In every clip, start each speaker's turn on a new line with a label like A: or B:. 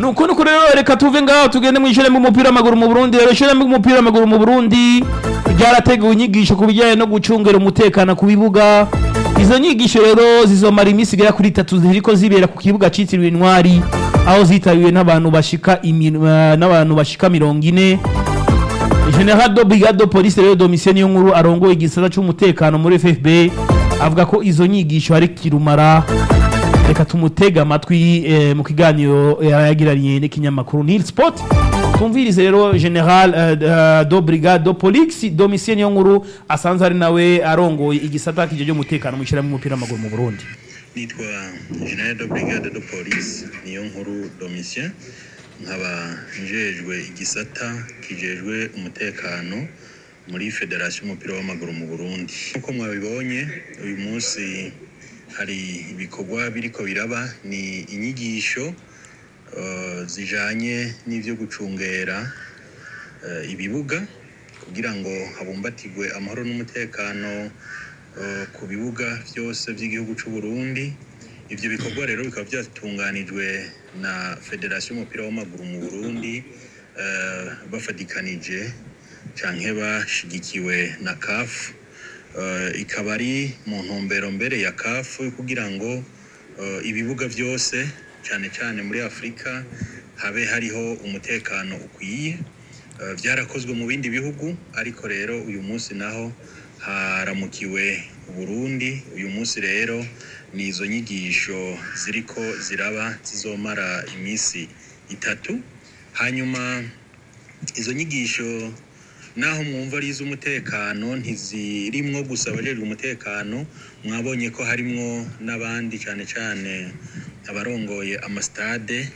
A: nuko nuko rero reka tuve ngaho tugende mu ishuri ry'umupira w'amaguru mu Burundi rero ishuri ry'umupira w'amaguru mu Burundi ryarateguwe inyigisho ku bijyanye no gucungera umutekano ku bibuga izo nyigisho rero zizomara iminsi igera kuri itatu ziriko zibera ku kibuga citiriwe intwari aho zitabiriwe n'abantu bashika imi- eh, n'abantu bashika mirongo ine General do Brigado Police rero Domitien niyo nkuru arongoye igisata c'umutekano muri FFB avuga ko izo nyigisho ari kirumara reka tumutega amatwi eh, mu kiganiro yagiranye n'ikinyamakuru Nil Sport tumvirize rero General eh, eh, do Brigado Police Domitien niyo nkuru asanzwe ari nawe arongoye igisata kije cy'umutekano mu ishyirahamwe umupira w'amaguru mu Burundi
B: nitwa general de brigade de police niyo nkuru domitien nkaba njejwe igisata kijejwe umutekano muri federasiyo y'umupira w'amaguru mu burundi nk'uko mwabibonye uyu munsi hari ibikorwa biriko biraba ni inyigisho eh, zijanye n'ivyo gucungera eh, ibibuga kugira ngo habumbatirwe amahoro n'umutekano eh, ku bibuga byose by'igihugu cy'u Burundi ivyo bikorwa rero bikaba byatunganijwe na federasiyo y'umupira w'amaguru mu Burundi eh, bafatikanije canke bashigikiwe na CAF eh, ikaba ari mu ntumbero mbere ya CAF kugira ngo eh, ibibuga byose cyane cyane muri Afurika habe hariho umutekano ukwiye Eh, byarakozwe mu bindi bihugu ariko rero uyu munsi naho haramukiwe Burundi uyu munsi rero ni izo nyigisho ziriko ziraba zizomara iminsi itatu hanyuma izo nyigisho naho mwumva ari iz'umutekano ntizirimwo gusa abajejwe umutekano mwabonye ko harimwo n'abandi cyane cyane abarongoye amasitade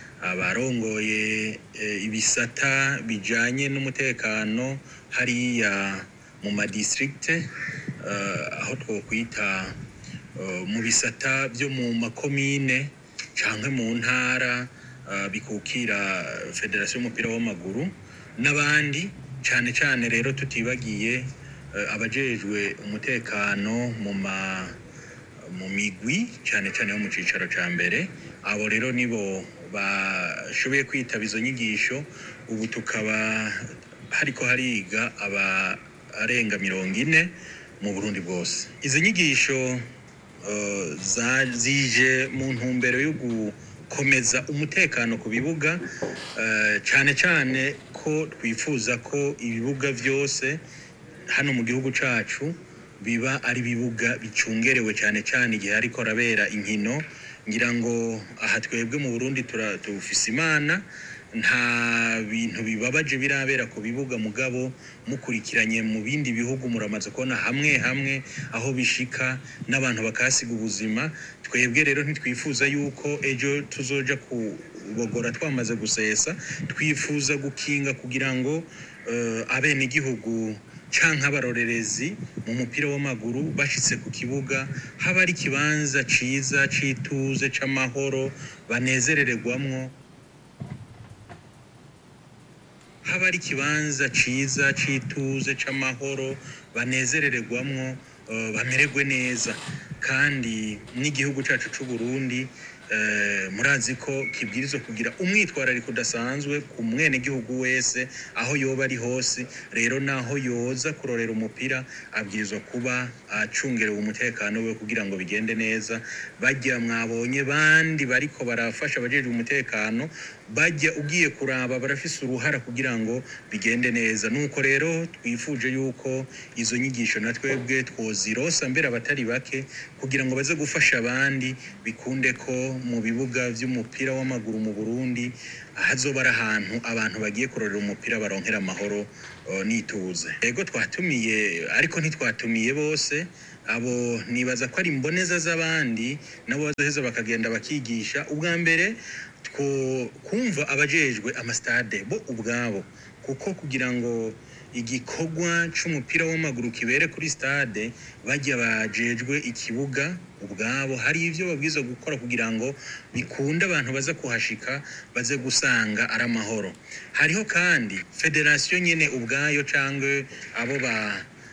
B: abarongoye eh, ibisata bijanye n'umutekano hariya mu madistrikte eh, aho twokwita eh, mu bisata byo mu makomine canke mu ntara eh, bikukira federasiyo y'umupira w'amaguru n'abandi cane cane rero tutibagiye eh, abajejwe umutekano mu ma mu migwi cyane cyane yo mu cicaro ca mbere abo rero nibo bashoboye kwitaba izo nyigisho ubu tukaba hariko hariga aba arenga mirongo ine mu burundi bwose izi nyigisho eh, za- zije mu ntumbero yo gukomeza umutekano ku bibuga eh, cyane cyane ko twifuza ko ibibuga byose hano mu gihugu cacu biba ari ibibuga bicungerewe cyane cyane igihe ariko arabera inkino ngira ngo aha twebwe mu Burundi tura- tufise imana nta bintu bibabaje birabera ku bibuga mugabo mukurikiranye mu bindi bihugu muramaze kubona hamwe hamwe aho bishika n'abantu bakahasiga ubuzima twebwe rero ntitwifuza yuko ejo tuzoja kubogora twamaze gusesa twifuza gukinga kugira ngo uh, abenegihugu canke abarorerezi mu mupira w'amaguru bashitse ku kibuga haba ari ikibanza ciza c'ituze c'amahoro banezerererwamwo haba ari ikibanza ciza c'ituze c'amahoro banezerererwamwo eh, bamererwe neza kandi n'igihugu cacu c'u Burundi eh, murazi ko kibwirizwa kugira umwitwarariko udasanzwe ku mwenegihugu wese aho yoba ari hose rero naho yoza kurorera umupira abwirizwa kuba acungerewe umutekano we kugira ngo bigende neza bajya mwabonye bandi bariko barafasha abajejwe umutekano bajya ugiye kuraba barafise uruhara kugira ngo bigende neza nuko rero twifuje yuko izo nyigisho na twebwe twozirosa mbere abatari bake kugira ngo baze gufasha abandi bikunde ko mu bibuga vy'umupira w'amaguru mu Burundi hazoba ari ahantu abantu bagiye kurorera umupira baronkera amahoro eh, n'ituze yego twatumiye ariko ntitwatumiye bose abo nibaza ko ari imboneza z'abandi nabo bazoheza bakagenda bakigisha ubwa mbere two kumva abajejwe amasitade bo ubwabo kuko kugira ngo igikorwa c'umupira w'amaguru kibere kuri stade bajya bajejwe ikibuga ubwabo hari ivyo babwirizwa gukora kugira ngo bikunde abantu baza kuhashika baze gusanga ari amahoro hariho kandi federasiyo nyene ubwayo cangwe abo ba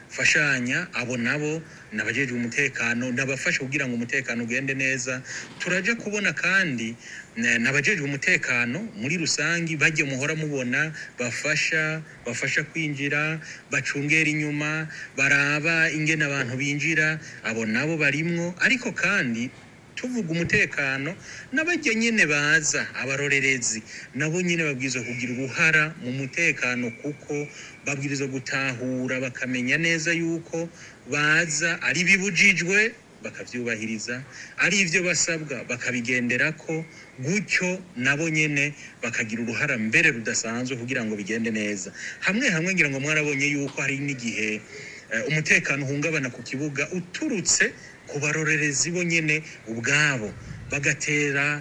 B: gufashanya abo nabo nabajejwe umutekano nabafasha kugira ngo umutekano ugende neza turaja kubona kandi na- nabajejwe umutekano muri rusangi bajye muhora mubona bafasha bafasha kwinjira bacungera inyuma baraba ingene abantu binjira abo nabo barimwo ariko kandi tuvuga umutekano n'abajya nyine baza abarorerezi nabo nyine babwirizwa kugira uruhara mu mutekano kuko babwirizwa gutahura bakamenya neza yuko baza ari bibujijwe bakabyubahiriza ari ibyo basabwa bakabigenderako gutyo nabo nyine bakagira uruhara mbere rudasanzwe kugira ngo bigende neza hamwe hamwe ngira ngo mwarabonye yuko hari n'igihe eh, umutekano uhungabana ku kibuga uturutse ku barorerezi bo nyine ubwabo bagatera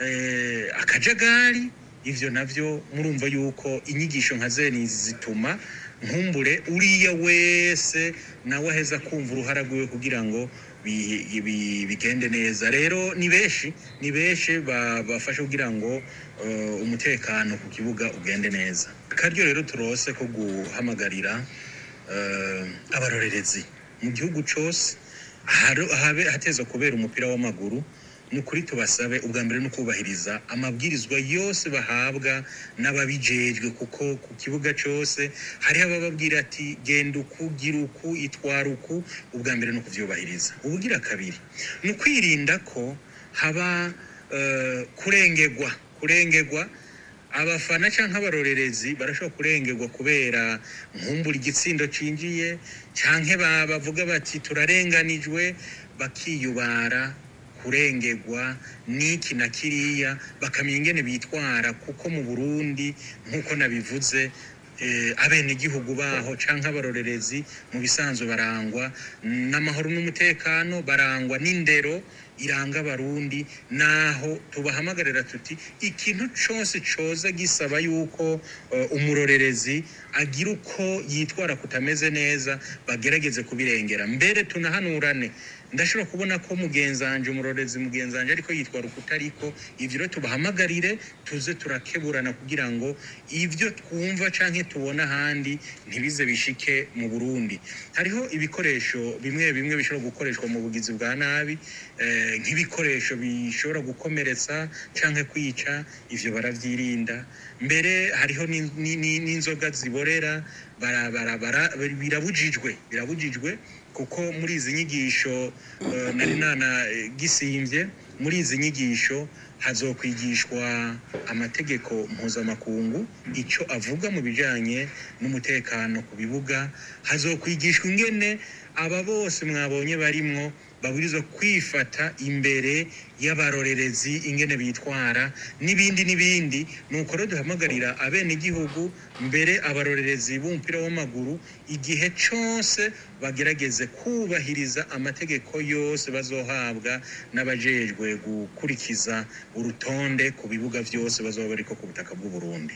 B: eh, akajagari ivyo navyo murumva yuko inyigisho nka zeni zituma nkumbure uriya wese nawe aheza kumva uruhara rwiwe kugira ngo bi- bi- bigende neza rero ni benshi ni benshi ba- bafasha kugira ngo eh, umutekano ku kibuga ugende neza akaryo rero turose ko guhamagarira eh, abarorerezi mu gihugu cose aharo- ahabe hatezwa kubera umupira w'amaguru ni ukuri tubasabe ubwa mbere no kubahiriza amabwirizwa yose bahabwa n'ababijejwe kuko ku kibuga cyose hariho abababwira ati genda uku gira uku itwara uku ubwa mbere no kuvyubahiriza ubugira kabiri ni ukwirinda ko haba eh, kurengerwa kurengerwa abafana cyangwa abarorerezi barashobora kurengerwa kubera nkumbura igitsindo cinjiye cyangwa bavuga bati turarenganijwe bakiyubara kurengerwa n'iki na kiriya bakamenya ingene bitwara kuko mu burundi nk'uko nabivuze eh, abenegihugu baho canke abarorerezi mu bisanzwe barangwa n'amahoro n'umutekano barangwa n'indero iranga abarundi naho tubahamagarira tuti ikintu cose coza gisaba yuko eh, umurorerezi agira uko yitwara kutameze neza bagerageze kubirengera mbere tunahanurane ndashobora kubona ko mugenzanje umurorezi mugenzanje ariko yitwara ukutariko ivyo rero tubahamagarire tuze turakeburana kugira ngo ivyo twumva canke tubona ahandi ntibize bishike mu Burundi hariho ibikoresho bimwe bimwe bishobora gukoreshwa mu bugizi bwa nabi eh, nk'ibikoresho bishobora gukomeretsa canke kwica ivyo baravyirinda mbere hariho ni- ni- ni- n'inzoga ziborera bara- bara- bara- birabujijwe birabujijwe kuko muri izi nyigisho eh, nari nana eh, gisimvye muri izi nyigisho hazokwigishwa amategeko mpuzamakungu icyo avuga mu bijanye n'umutekano ku bibuga hazokwigishwa ingene aba bose mwabonye barimwo babwirizwa kwifata imbere y'abarorerezi ingene bitwara n'ibindi n'ibindi nuko rero duhamagarira abenegihugu mbere abarorerezi b'umupira w'amaguru igihe cyose bagerageze kubahiriza amategeko yose bazohabwa n'abajejwe gukurikiza urutonde ku bibuga byose bazoba bariko ku butaka bw'u Burundi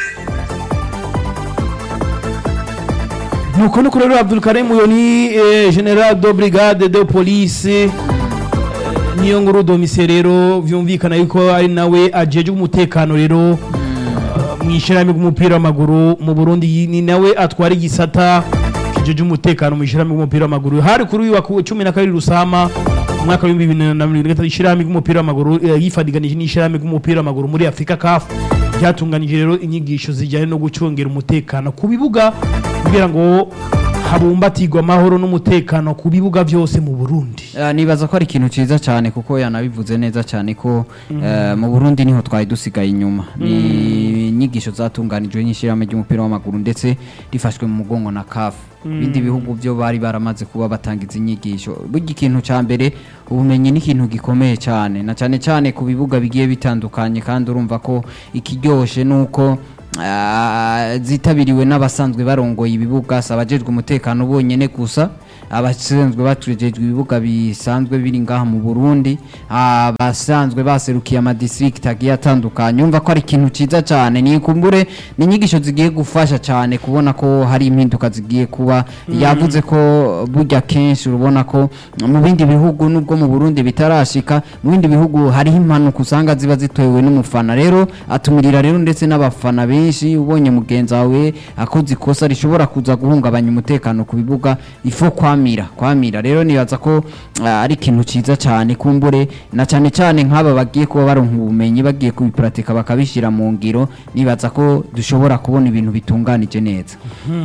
A: nuko nuko rero abdulkarim uyo ni eh, general de brigade de police eh, niyo nkuru domise rero vyumvikana yuko ari nawe ajejwe umutekano rero eh, mw'ishirahamwe ry'umupira w'amaguru mu burundi yi- ni nawe atwara igisata kijeje umutekano mw'ishirahamwe ry'umupira w'amaguru hari kuri uyu wa ku- cumi na kabiri rusama umwaka w'ibihumbi bibiri na mirongo itatu ishirahamwe ry'umupira w'amaguru eh, yifadiganije n'ishirahamwe ry'umupira w'amaguru muri afurika caf ryatunganije rero inyigisho zijyanye no gucungera umutekano ku bibuga kugira ngo habumbatirwe amahoro n'umutekano ku bibuga byose mu burundi
C: Eh, nibaza ko ari ikintu ciza cyane kuko yanabivuze neza cyane ko eh, mu Burundi niho twari dusigaye inyuma ni inyigisho zatunganijwe n'ishyirahamwe ry'umupira w'amaguru ndetse rifashwe mu mugongo na CAF ibindi bihugu byo bari baramaze kuba batanga izi nyigisho burya ikintu cya mbere ubumenyi ni ikintu gikomeye cyane na cyane cyane ku bibuga bigiye bitandukanye kandi urumva ko ikiryoshe ni uko ah, zitabiriwe n'abasanzwe barongoye ibibuga si abajejwe umutekano bonyene gusa abasanzwe batujejwe ibibuga bisanzwe biri ngaha mu Burundi abasanzwe baserukiye ama district agiye atandukanye umva ko ari ikintu ciza cyane ni kumbure ni inyigisho zigiye gufasha cyane kubona ko hari impinduka zigiye kuba yavuze ko burya kenshi urabona ko mu bindi bihugu nubwo mu Burundi bitarashika mu bindi bihugu hariho impanuka usanga ziba zitewe n'umufana rero atumirira rero ndetse n'abafana benshi ubonye mugenzi wawe akoze ikosa rishobora kuza guhungabanya umutekano ku bibuga ifo kwamira kwamira rero nibaza ko ah, ari ikintu ciza cyane kumbure na cyane cyane nk'aba bagiye kuba baronka ubumenyi bagiye kubipuratika bakabishyira mu ngiro nibaza ko dushobora kubona ibintu bitunganije neza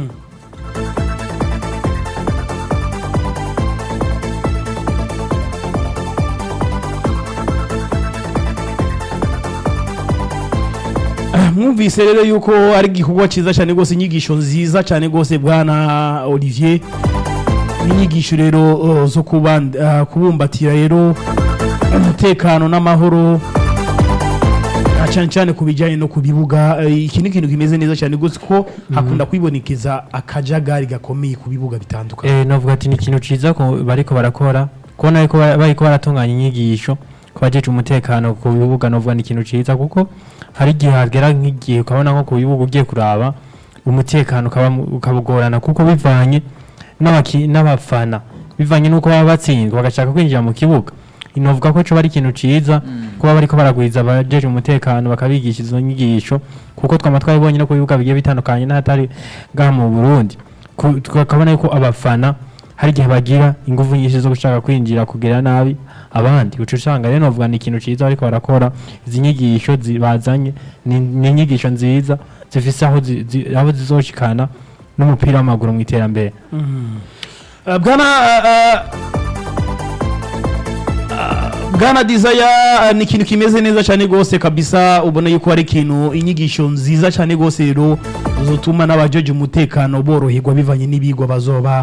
A: mwumvise rero yuko ari igikorwa cyiza cyane rwose inyigisho nziza cyane rwose bwana olivier n'inyigisho rero uh, zo kuban- uh, kubumbatira rero umutekano n'amahoro na cyane cyane ku bijyanye no ku bibuga eh, iki ni ikintu kimeze neza cyane rwose ko hakunda kwibonekeza akajagari gakomeye ku bibuga bitandukanye
D: Eh, navuga ati ni ikintu ciza ko bariko barakora kubona ariko ba- bariko baratunganya inyigisho ku bajeje umutekano ku bibuga novuga ni ikintu ciza kuko hari igihe hagera nk'igihe ukabona nko ku bibuga ugiye kuraba umutekano ukaba mu- ukabugorana kuko bivanye n'abaki- n'abafana bivanye n'uko baba batsinzwe bagashaka kwinjira mu kibuga inovuga ko coba ari ikintu ciza kuba bariko baragwiza abajeje umutekano bakabigisha izo nyigisho kuko twama twabibonye no ku bibuga bigiye bitandukanye n'ahatari ngaha mu Burundi Ku- tukabona yuko abafana hari igihe bagira ingufu nyinshi zo gushaka kwinjira kugera nabi abandi uca usanga rero novuga ni ikintu ciza bariko barakora izi nyigisho zi- bazanye ni ni inyigisho nziza zifise aho zi- zi- aho zizoshikana n'umupira w'amaguru mu iterambere
A: Uh, bwana uh, uh, bwana desire uh, ni ikintu kimeze neza cyane rwose kabisa ubona yuko ari ikintu inyigisho nziza cyane rwose rero zotuma n'abajeje umutekano boroherwa bivanye n'ibigwa bazoba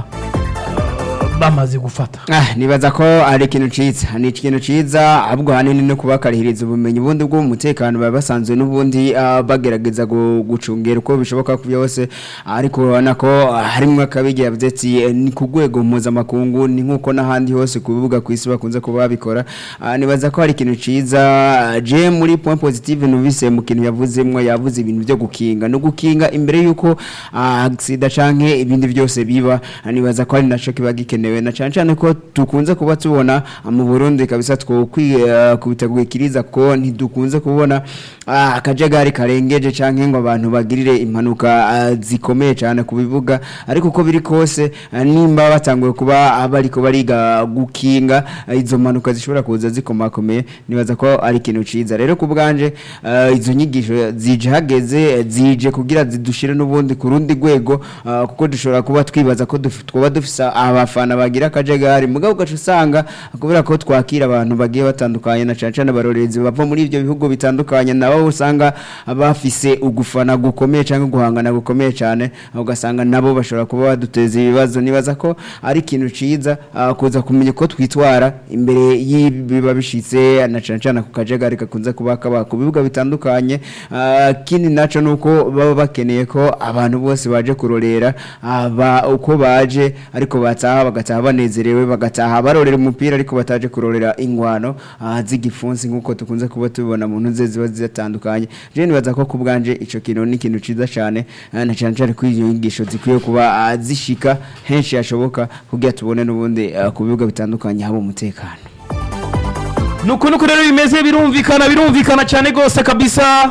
A: uh, bamaze gufata
E: Ah, nibaza ko ari ikintu ciza ni ikintu ciza ahubwo hanini no kubakarihiriza ubumenyi ubundi bwo mu mutekano baba basanzwe n'ubundi ah, bagerageza gu- gucungera uko bishoboka ku byose ariko urabona ko ah, harimwo akabigi yavuze ati eh, ni ku rwego mpuzamakungu ni nk'uko n'ahandi hose ku bibuga ku isi bakunze kuba babikora Ah, nibaza ko hari ikintu ciza ah, je muri point positive numvise mu kintu yavuzemwo yavuze ibintu byo gukinga no gukinga imbere yuko ah, sida canke ibindi byose biba Ah, nibaza ko ari naco kiba gikenewe na cyane cyane ko dukunze kuba tubona ah, mu Burundi kabisa twokwitabwikiriza ko ntidukunze kubona ah, akajagari karengeje canke ngo abantu bagirire impanuka ah, zikomeye cyane ku bibuga ariko uko biri kose ah, nimba batanguye kuba abariko bariga gukinga ah, izo mpanuka zishobora kuza zikomakomeye nibaza ko ari ikintu ciza rero ku bwanje ah, izo nyigisho zije hageze zije kugira zidushire n'ubundi ku rundi rwego ah, kuko dushobora kuba twibaza ko duf- twoba dufise abafana bagira akajagari mugabo ugaca usanga kubera ko twakira abantu bagiye batandukanye na cane cane abarorerezi bava muri ivyo bihugu bitandukanye nabo usanga bafise ugufana gukomeye canke guhangana gukomeye cane ugasanga nabo bashobora kuba baduteza ibibazo nibaza ko ari ikintu ciza ah, kuza kumenya uko twitwara imbere y'ibiba bishitse na cane cane ku kajagari kakunze kuba kaba ku bibuga bitandukanye Ah, kindi naco nuko baba bakeneye ko abantu bose baje kurorera ah, ba- uko baje ariko bataha bagataha banezerewe bagataha barorera umupira ariko bataje kurorera ingwano ah, z'igifunsi nk'uko tukunze kuba tubibona mu ntuze ziba zitandukanye je nibaza ko ku bwanje ico kintu ni ikintu ciza cane ah, na cane cane ko iyo nyigisho zikwiye kuba ah, zishika henshi hashoboka kugira tubone n'ubundi ah, ku bibuga bitandukanye haba umutekano
A: nuko nuko rero bimeze birumvikana birumvikana cyane rwose kabisa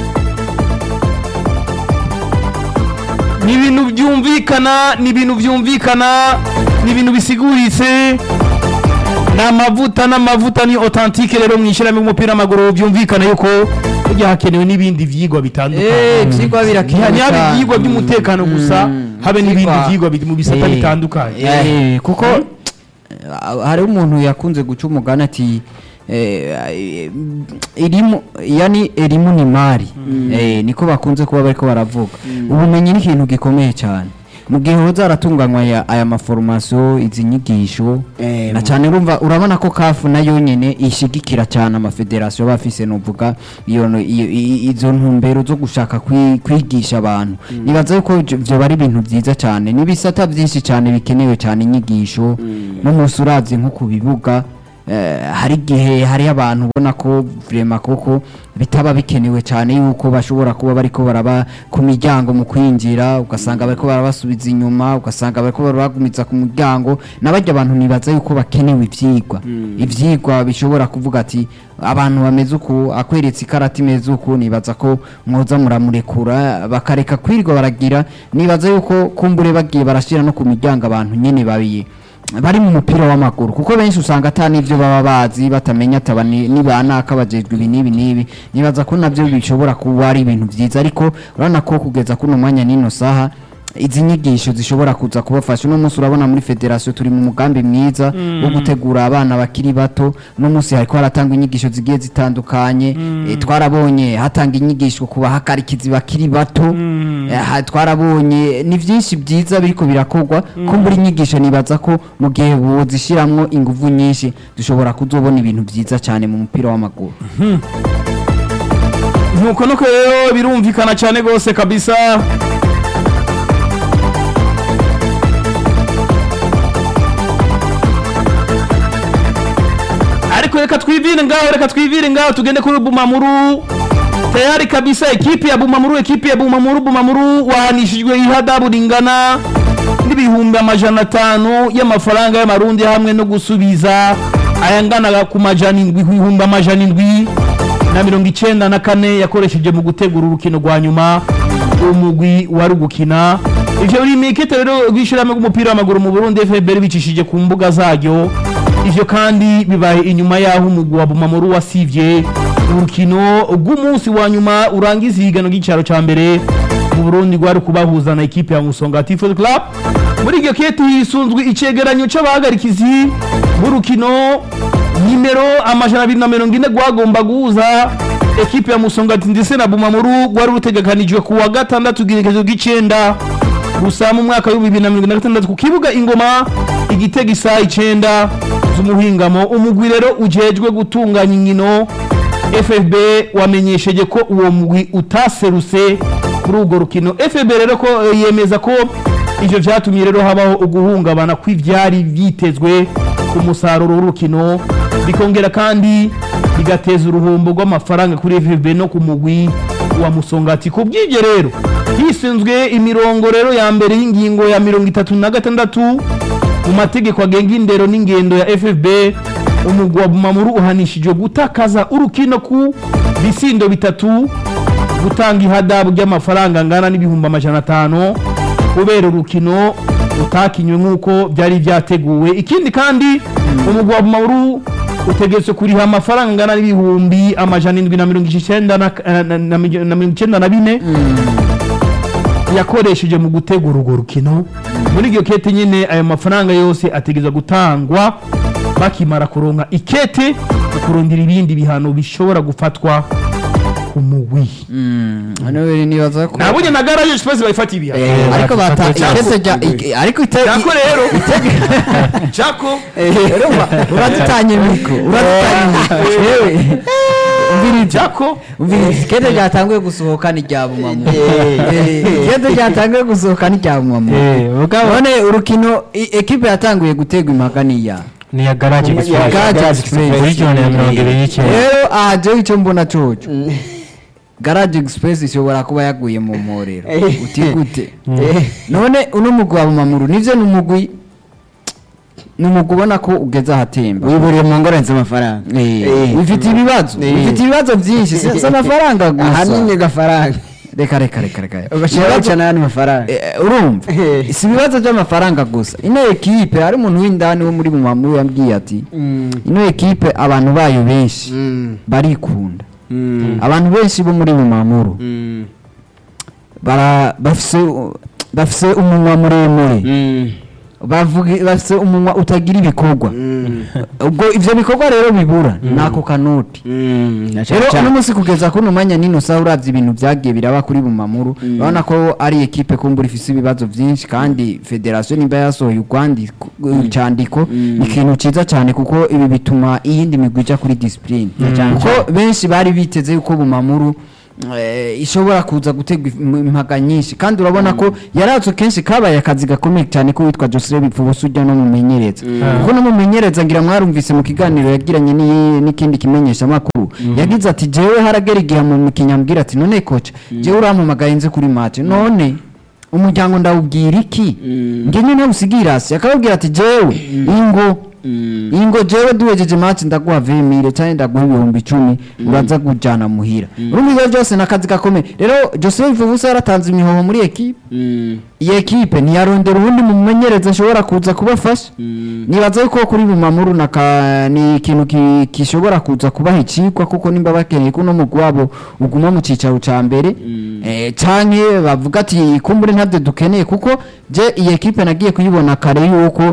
A: ni ibintu byumvikana ni ibintu byumvikana ni ibintu bisiguritse ni amavuta n'amavuta ni otantike rero mu ishyirahamwe ry'umupira w'amaguru byumvikana yuko burya hakenewe n'ibindi byigwa
C: Eh,
A: bitandukanye
C: ivyigwa birakenewe
A: ntihabe
C: cyane.
A: ibyigwa by'umutekano gusa
C: Mm,
A: habe n'ibindi
C: ivyigwa-
A: byigwa bi- mu bisata
C: Eh,
A: bitandukanye
C: eh, kuko eh, hari umuntu yakunze guca umugani ati eh, irimu yani elimu ni mari eh, niko bakunze kuba bariko baravuga ubumenyi ni ikintu gikomeye cyane mu gihe hoza haratunganywa aya- aya maforomasiyo izi nyigisho
E: Eh,
C: na
E: mu-
C: cyane urumva urabona ko kafu nayo nyine ishigikira cyane amafederasiyo aba afise nuvuga iyo no- iyo- i- izo ntumbero zo gushaka kwi- kwigisha abantu nibaza yuko ivyo- vyoba ari ibintu byiza cyane n'ibisata byinshi cyane bikenewe cyane inyigisho n'umunsi uravye nko ku bibuga eh, hari igihe hari abantu ubona ko vrema koko bitaba bikenewe cyane yuko bashobora kuba bariko baraba ku miryango mu kwinjira ugasanga bariko barabasubiza inyuma ugasanga bariko barabagumiza ku muryango n'abarya abantu nibaza yuko bakenewe ivyigwa ivyigwa bishobora kuvuga ati abantu bameze uku akweretse ikarata imeze uku nibaza ko mwoza muramurekura bakareka kwirirwa baragira nibaza yuko kumbure bagiye barashira no ku miryango abantu nyene babiye bari mu mupira w'amaguru kuko benshi usanga ata n'ibyo baba bazi batamenya ataba ni ni banaka bajejwe ibi n'ibi n'ibi nibaza ko nabyo bishobora kuba ari ibintu byiza ariko urabona ko kugeza kuno mwanya n'ino saha izi nyigisho zishobora kuza kubafasha uno munsi urabona muri federasiyo turi mu mugambi mwiza wo gutegura abana bakiri bato uno munsi hariko haratangwa inyigisho zigiye zitandukanye Eh, twarabonye hatanga inyigisho ku bahakarikizi bakiri bato Eh, ha- twarabonye ni byinshi byiza biriko birakorwa ko muri inyigisho nibaza ko mu gihe bozishiramwo inguvu nyinshi dushobora kuzobona ibintu byiza cyane mu mupira w'amaguru
A: nuko nuko rero birumvikana cyane rwose kabisa ariko reka twivire ngaho reka twivire ngaho tugende kuri bumamuru tayari kabisa ekipi ya bumamuru ekipi ya bumamuru bumamuru wahanishijwe ihadabu ringana n'ibihumbi amajana atanu y'amafaranga y'amarundi hamwe no gusubiza ayangana ku majana indwi ku bihumbi amajana indwi na mirongo icenda na kane yakoresheje mu gutegura urukino rwa nyuma umugwi wari gukina ivyo biri mikete rero rw'ishirahamwe rw'umupira w'amaguru mu Burundi FBR bicishije ku mbuga zaryo ivyo kandi bibaye inyuma yaho umugwi wa Bumamuru wasivye urukino rw'umunsi wa nyuma urangiza ihiganwa ry'icaro ca mbere mu Burundi rwari kubahuza na ekipe ya Musongati Football Club muri iryo kete hisunzwe icegeranyo c'abahagarikizi b'urukino nimero amajana abiri na mirongo ine rwagomba guhuza ekipe ya musongati ndetse na bumamuru rwari rutegekanijwe ku wa gatandatu igerekezo ry'icenda gusa mu mwaka w'ibihumbi bibiri na mirongo ine na gatandatu ku kibuga ingoma igitego isaha icenda z'umuhingamo umugwi rero ujejwe gutunganya inkino FFB wamenyesheje ko uwo mugwi utaserutse kuri urwo rukino FFB rero ko eh, yemeza ko ivyo vyatumye rero habaho uguhungabana kw'ivyari vyitezwe ku musaruro w'urukino bikongera kandi bigateza uruhombo rw'amafaranga kuri FFB no ku mugwi wa musongati ku bw'ivyo rero hisunzwe imirongo rero ya mbere y'ingingo ya mirongo itatu na gatandatu mu mategeko agenga indero n'ingendo ya FFB umugwi wa Bumamuru uhanishijwe gutakaza urukino ku bisindo bitatu gutanga ihadabu ry'amafaranga angana n'ibihumbi amajana atanu kubera urukino utakinywe nk'uko byari byateguwe ikindi kandi umugwi wa Bumamuru utegetswe kuriha amafaranga angana n'ibihumbi amajana indwi na mirongo icenda na- na- na- na mirongo icenda na bine yakoresheje mu gutegura urwo rukino muri iryo kete nyine ayo mafaranga yose ategereza gutangwa bakimara kuronka ikete mu kurondera ibindi bihano bishobora gufatwa ku mugwi
C: hano rero nibaza ko
A: nabonye na garage space bayifatiye ibihano
C: Eh, ariko bata
D: Cyako.
C: ikete rya ik- ariko ite
A: jako rero jako
C: uradutanye miko uradutanye miko yewe umviriza
A: jako
C: umviriza ikete ryatanguye gusohoka ni rya bumamu Eh, ikete ryatanguye gusohoka ni rya bumamu
D: Eh, mugabo
C: none urukino i- ekipe yatanguye gutegwa impaka niya
D: ni ya garage express
C: Garage Express.
D: muri jone ya mirongo ibiri n'icyenda
C: rero aha jewe icyo mbona coco garage express ishobora kuba yaguye mu mporero uti gute none uno mugwi wa bumamuru nivyo ni umugwi ni umugwi ubona ko ugeze ahatemba
E: wiburiye mu ngorane z'amafaranga
C: Eh, ufite ibibazo
E: Eh.
C: ufite ibibazo byinshi si si amafaranga gusa
E: ahanini gafaranga
C: reka reka reka reka
E: ugashyiraho
C: Ibibazo-
E: cyane n'ayandi mafaranga
C: Eh, urumva
E: Eh.
C: si ibibazo by'amafaranga gusa ino ekipe hari umuntu w'indani wo muri bumamuru yambwiye ati
E: Mm.
C: ino ekipe abantu bayo benshi
E: Mm.
C: barikunda
E: Mm.
C: abantu benshi bo muri bumamuru
E: Mm.
C: bara bafise bafise umunwa muremure
E: Mm.
C: bavuga bafise umunwa utagira ibikorwa ubwo ivyo bikorwa rero bibura nako kanoti
E: Mm, na cyane
C: rero
E: cyane.
C: uno munsi kugeza kuno mwanya nino saha uravye ibintu vyagiye biraba kuri bumamuru urabona ko ari ekipe kumbura ifise ibibazo vyinshi kandi federasiyo nimba yasohoye urwandiko icandiko ni ikintu ciza cane kuko ibi bituma iyindi migwi ija kuri discipline kuko benshi bari biteze yuko bumamuru eh, ishobora kuza gutegwa im- impaga nyinshi kandi urabona ko yarazwe kenshi kabaye akazi gakomeye cyane ko witwa Joseph Bipfubusa ujya no mumenyereza kuko no mumenyereza ngira mwarumvise mu kiganiro yagiranye n'iyi- n'ikindi kimenyesha makuru yagize ati jewe haragera igihe mu mukinya ambwira ati none koca jewe urampamagaye nze kuri match none umuryango ndawubwira iki nge nyine usigira hasi akababwira ati jewe ingo ingo jewe duhejeje match ndaguha vemire cyangwa ndaguha ibihumbi icumi uraza kujana muhira urumva ivyo byose ni akazi gakomeye rero Joseph Vubusa yaratanze imihoho muri ekipe
E: Mm,
C: iyi ekipe ntiyarondera ubundi mumenyereza ashobora kuza kubafasha nibaza yuko kuri bumamuru naka ni ikintu ki- gishobora kuza kubaha icikwa kuko nimba bakeneye ko uno mugwi wabo uguma mu cicaro ca mbere eh, canke bavuga ati kumbure ntabyo dukeneye kuko je iyi ekipe nagiye kuyibona kare yuko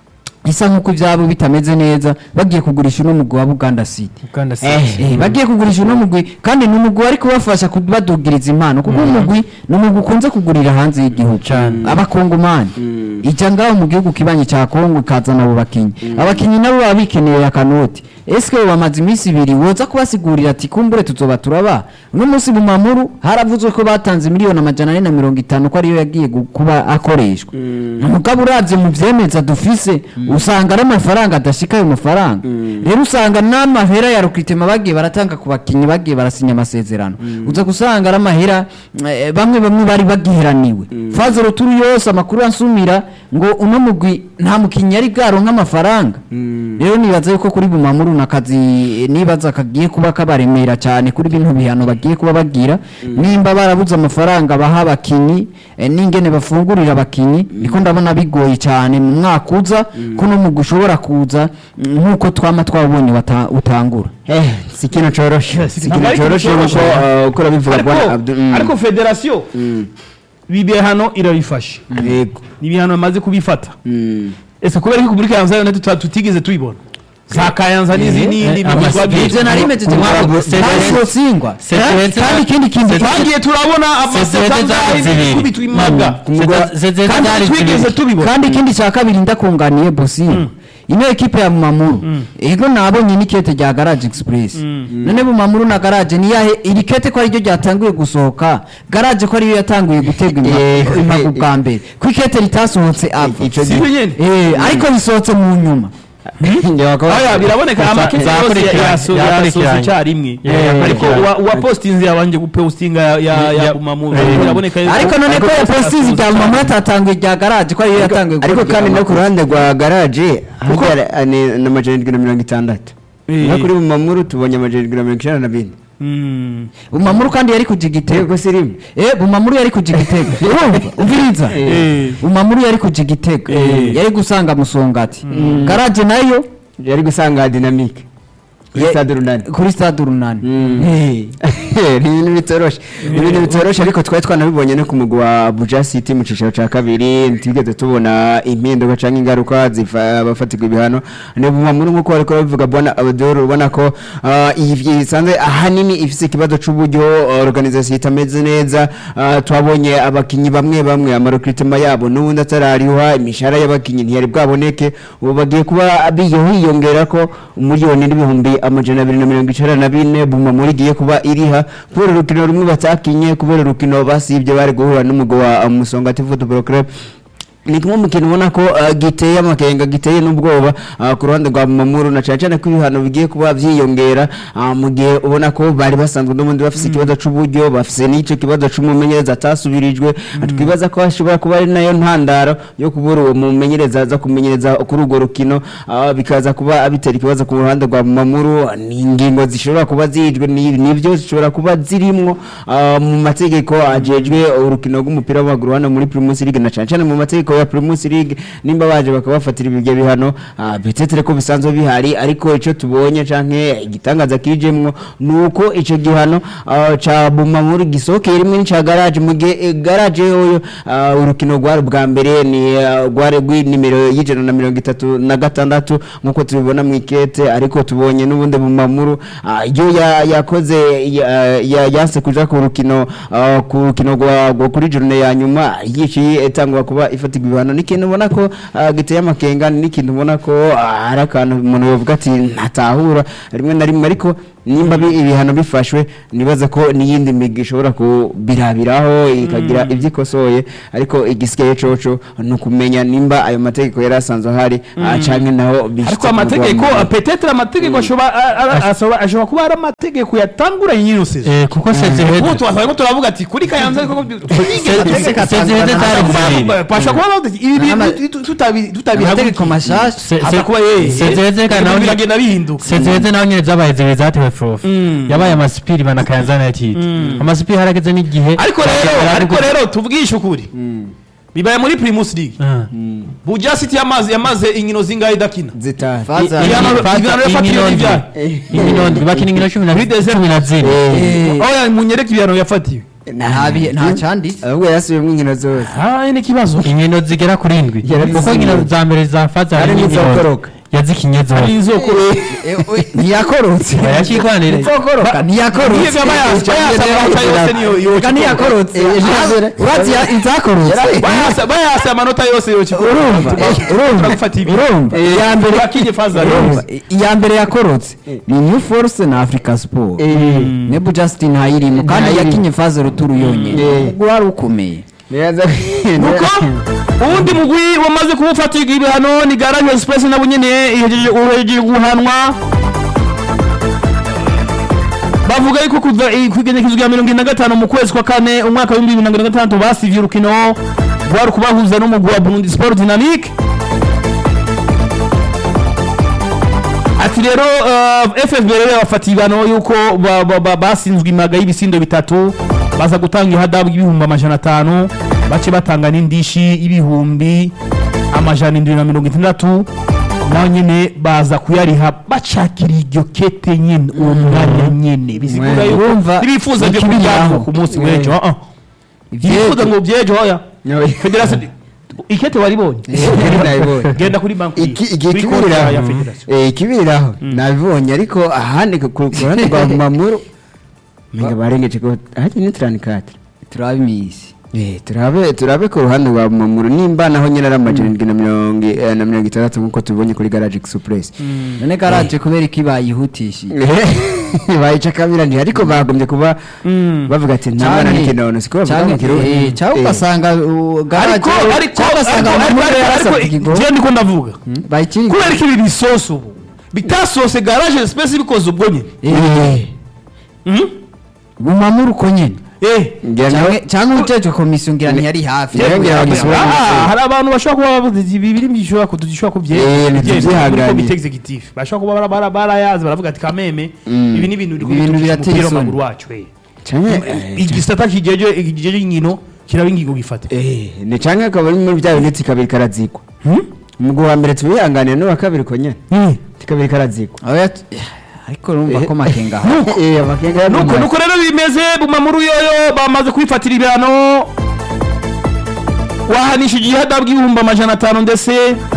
C: isa nk'uko ivyabo bitameze neza bagiye kugurisha uno mugwi wa Buganda City
D: Uganda
E: Eh,
D: City.
C: Eh, bagiye kugurisha uno mugwi kandi ni umugwi wari kubafasha kubadugiriza impano kuko umugwi ni umugwi ukunze kugurira hanze y'igihugu
D: Cane.
C: abakongomani ija ngaho mu gihugu kibanyi ca kongo ikazana abo bakinyi abakinyi nabo baba bikeneye akanoti eske bo bamaze iminsi ibiri woza kubasigurira ati kumbure tuzoba turaba uno munsi mu mamuru haravuzwe ko batanze miliyoni amajana ane na mirongo itanu ko ariyo yagiye gu- kuba akoreshwa mugabo uravye mu vyemeza dufise usanga ari amafaranga adashika ayo mafaranga rero usanga n'amahera ya rukritema bagiye baratanga ku bakinyi bagiye barasinya amasezerano uza gusanga ari amahera eh, bamwe bamwe bari bagiheraniwe faze ruturu yose amakuru ansumira ngo uno mugwi nta mukinyi yari bwaronka amafaranga rero nibaza yuko kuri bumamuru nakazi nibaza kagiye kuba kabaremera cyane kuri bino bihano bagiye kuba bagira nimba barabuze amafaranga baha abakinyi eh, n'ingene bafungurira abakinyi niko ndabona bigoye cyane mu mwaka uza ko no mugwi ushobora kuza mm, nk'uko twama twabonye wata- utangura
E: eh, si ikintu coroshe si
A: ntabwo
E: ikintu
A: ari
E: coroshe
A: ikintu
E: kuko
A: coroshe.
E: uh, uko urabivuga
A: ariko
E: bwana Abdul mm,
A: ariko federasiyo
E: mm,
A: ibihano irabifashe
E: yego
A: ni ibihano bamaze kubifata
E: Mm,
A: ese kubera ko kuri kayanza yo tuta- tutigeze tuyibona za kayanza n'izi n'indi
D: eh,
A: migwi
D: ama-
A: twagiye
C: ivyo nari
A: tubona.
C: mejeje
D: Umwaka
C: kuvuga.
D: Sezere-
C: Ntabwo singwa
D: Sezere-
C: Eh, kandi ikindi kintu
A: twagiye turabona
D: Sezere
A: amaseta
D: zari zibiri.
A: kubitwa impaga
E: ku mugwa-
D: Zeze-
A: kandi
D: zari
A: twigeze
D: zibiri.
A: tubibona
C: kandi ikindi cya kabiri ndakunganiye bosi ino ekipe ya Bumamuru ego nabonye n'ikete rya Garage Express none Bumamuru na Garage ni yahe iri kete ko ariryo ryatanguye gusohoka Garage ko ariyo yatanguye gutegwa
E: Eh,
C: impa- impagu bwa mbere ko ikete ritasohotse ava
E: ico
A: si
E: gihe-
A: byo nyene
C: Eh, ariko bisohotse mu nyuma
E: Njye wakaba-
A: aya biraboneka
D: Za-
A: amakete yose
D: zakurikiranye,
A: yaso-
D: yakurikiranye.
A: yasohotse icyarimwe
D: Yeah,
A: ariko
D: yakurikiranye.
A: uwa- uwapostinze yabanje gupostinga ya- ya ya
D: Ya-
A: Bumamuru
D: Eh.
A: biraboneka yuko-
C: ariko none ko
A: yose
C: yaposize
A: yasohotse
C: rya Bumamuru atatanguye rya Garage ko ariyo yatanguye
E: ariko
C: gukora
E: kandi no
C: irya
E: ku ruhande rwa garaje harya ni n'amajana indwi na mirongo itandatu
A: Eh.
E: no kuri bumamuru tubonye amajana indwi na mirongo icyenda na bine
A: Mm.
C: Bumamuru kandi yari kuja igitego
E: yego si rimwe
C: Eh, Bumamuru yari kuja igitego urumva umviriza
A: Eh.
C: Bumamuru yari kuja igitego
A: Eh.
C: yari gusanga musongati Garage nayo
E: yari gusanga dinamike kuri
C: Ye-
E: stade runani
C: kuri stade urunani
E: Mm.
C: Eh.
E: ni ibintu bitoroshe ni ibintu bitoroshe ariko twari twanabibonye no ku mugwi wa Abuja City mu cicaro ca kabiri ntitwigeze tubona impinduka canke ingaruka zifa abafatirwa ibihano ni bumamuru nk'uko bariko babivuga bwana Abdul ubona ko ah, iyi bisanzwe ahanini ifise ikibazo c'uburyo ah, organisation itameze neza ah, twabonye abakinyi bamwe bamwe amarekrutement yabo n'ubundi atarariha imishahara y'abakinyi ntiyari bwaboneke ubu bagiye kuba biyo hiyongera ko umuriyoni n'ibihumbi amajana abiri na mirongo icenda na bine bumamuru igiye kuba iriha kubera urukino rumwe batakinye kubera urukino basibye bari guhura n'umugwi wa uh, Musongati Football Club ni kimwe mu kintu ubona ko uh, giteye amakenga giteye n'ubwoba uh, ku ruhande rwa Mamuru na cyane cyane ko ibihano bigiye kuba byiyongera uh, mu gihe ubona ko bari basanzwe n'ubundi bafise ikibazo c'uburyo bafise n'ico kibazo c'umumenyereza atasubirijwe twibaza ko hashobora kuba ari nayo ntandaro yo kubura uwo mumenyereza aza kumenyereza kuri urwo rukino uh, bikaza kuba bitera ikibazo ku ruhande rwa Mamuru ni ingingo zishobora kuba zijwe ni- nivyo zishobora kuba zirimwo uh, mu mategeko ajejwe urukino rw'umupira w'amaguru hano muri Primus League na cyane cyane mu mategeko mategeko ya Primus League nimba baje bakabafatira ibyo bihano ah, betetere ko bisanzwe bihari ariko ico tubonye canke igitangaza kijemwo nuko ico gihano ah, ca Bumamuru gisokeye rimwe n'ica garage mu gihe eh, garage yoyo ah, urukino rwari bwa mbere ni ah, rwari rw'inimero y'ijana na mirongo itatu na gatandatu nk'uko tubibona mu ikete ariko tubonye n'ubundi Bumamuru ah, iyo ya- yakoze ya- ya- yanse kuja ku rukino ah, ku rukino rwa rwa kuri journée ya nyuma yiciye itangwa kuba ifatirwa ibihano ni ikintu ubona ko ah, giteye amakenga ni ikintu ubona ko ah, hari akantu umuntu yavuga ati ntatahura rimwe na rimwe ariko nimba bi- ibihano bifashwe nibaza ko n'iyindi migi ishobora kubirabiraho ikagira ibyo ikosoye ariko igisigaye coco ni ukumenya nimba ayo mategeko yari asanzwe ahari ah, canke naho bishitse
A: ariko
E: ku
A: amategeko
E: rwanda.
A: petetre amategeko ashobora a- a- ashobora- ashobora kuba ari amategeko yatanguranye nyine usize
D: Eh, kuko
A: ubu
D: sezehede
A: twasanga ko turavuga ati kuri kayanza ariko
D: sezehede zari zibiri
A: bashobora kuba bavuga ati ibi
C: N'ama-
A: bintu tutu- tutabi- tutabihagurukiye
C: amategeko mashasha
D: Se-
A: aza
D: se-
A: kuba yeye
D: sezehede kandi naho
A: biragenda bihinduka
D: sezehede naho nyine zabaye zibiri zatewe prof
A: Mm.
D: yabaye amasipiri bana kayanza united amasipiri harageze n'igihe
A: ariko rero ariko rero tuvugishe ukuri bibaye muri primus league
D: Ah.
A: buja city yamaze yamaze inkino zingahe idakina
E: zitari
C: Faza-
A: Ibihano-
D: Faza-
A: ibihano yafatiwe
D: inkino
A: n'ibyaha.
D: ndwi. inkino ndwi bakina inkino cumi na
A: Muri December.
D: cumi na zine
C: Eh,
A: oya munyereke ibihano yafatiwe
C: nta bihe- nta cyanditse
E: ahubwo yasubiyemo inkino zose
A: ah ni ikibazo
D: inkino zigera kuri ndwi
E: Yarazikinye.
D: kuko inkino za mbere za faza
E: Hari
D: harimo
E: n'izokoroka.
D: yazikinye
A: ari
D: zose
A: inzoko
C: Eh, we- ntiyakorotse
D: yakigwanire
C: Nzokoroka, ntiyakorotse
A: Niyo bayasa- bayasa amanota yose niyo
C: Reka
A: yokikoroka.
C: ntiyakorotse urati izakorotse
A: bayasa bayasa amanota yose yokikoroka.
C: urumva
A: Tuba-
C: urumva
A: turagufata ibi
C: urumva iya mbere
A: Turakinye faza
C: urumva
A: rero.
C: iya mbere yakorotse ni new force na africa sport nebu justin ntayirimo kandi
E: Ntayirimo.
C: yakinye faze ruturu yonyine
E: Eh.
C: ubwo wari ukomeye
E: neza
A: nuko uwundi mugwi wamaze kuwufatirwa ibihano ni garage express nabo nyene ihejeje uhejeje guhanwa bavuga yuko kuva i- ku igenekerezo rya mirongo ine na gatanu mu kwezi kwa kane umwaka w'ibihumbi bibiri na mirongo ine na gatandatu basivye urukino rwari kubahuza n'umugwi wa burundi sport dynamique ati rero uh, ffb rero yabafatiye ibihano yuko ba- ba- ba- basinzwe imaga y'ibisindo bitatu baza gutanga ihadabu y'ibihumbi amajana atanu bace batanga n'indishi y'ibihumbi amajana indwi na mirongo itandatu naho nyene baza kuyariha bacakira iryo kete nyene uwo mwanya nyene bisigura
E: Mwe,
A: yuko
C: urumva,
A: ntibifuza byo
C: ikibiri
A: kubijyana
C: aho.
A: ku munsi
E: Mwe.
A: w'ejo ah, ah. ntibifuza ngo byejo hoya federasiyo ikete waribonye
E: nabibonye
A: genda kuri banki
E: Iki- iki-
A: kuri konti ya
E: ikibiriraho
A: federasiyo
E: Eh, ikibiriraho nabibonye ariko ahandi ku ku ruhande rwa mamuru menga barengeje ko hajya ni turanikate
C: turabimisi
E: Eh, turabe turabe ku ruhande rwa mamuru nimba naho nyine ari amajana indwi na mirongo eh, na mirongo itandatu nk'uko tubibonye kuri garage express
C: none garaje kubera iki bayihutishije
E: bayica kabirani ariko bagombye kuba bavuga ati nta mwana n'ikinono siko bavuga mu kirundi
C: cyangwa
E: Eh,
C: ugasanga uh, garaje
A: ariko ariko
C: cyangwa ugasanga
A: ariko
C: amahoro
A: ariko
C: yarasabye ikigo
A: njyewe ndiko ndavuga
C: bayikiri
A: kubera ko ibi bisosa ubu bitasose garage space bikoze ubwo nyine
C: eh
A: Mhm.
C: bumamuru uko nyene
A: eh
E: ngira nawe
C: Canke- canke ujejwe komisiyo ngira ntiyari hafi
E: Ngira ngo yagisubira mu
A: Ah,
E: gisoro.
A: hari abantu bashobora kuba bavuze ati ibi biri bishobora kudushobora
E: Eh, ntitubyihanganire.
A: muri komite executive bashobora kuba bara- bara- barayazi baravuga ati kameme
E: Mm.
A: ibi ni ibintu biri
C: Ibintu
A: kudushya
C: birateye
A: umupira
C: isoni.
A: w'amaguru wacu eh.
E: canke eh,
A: igisata kigeje igigeje inkino kiraba ingingo gifata
E: eh, ni canke akaba ari muri bya bintu kabiri karazikwa
A: Hmm?
E: umugabo wa mbere tubihanganira n'uwa kabiri ko nyene
A: Hmm.
E: kabiri karazikwa
C: Oya, t- ariko urumva ko makenga aha.
E: eh amakenga
A: nuko nuko rero bimeze bumamuru yoyo bamaze kwifatira ibihano wahanishije ihadabu bw'ibihumbi amajana atanu ndetse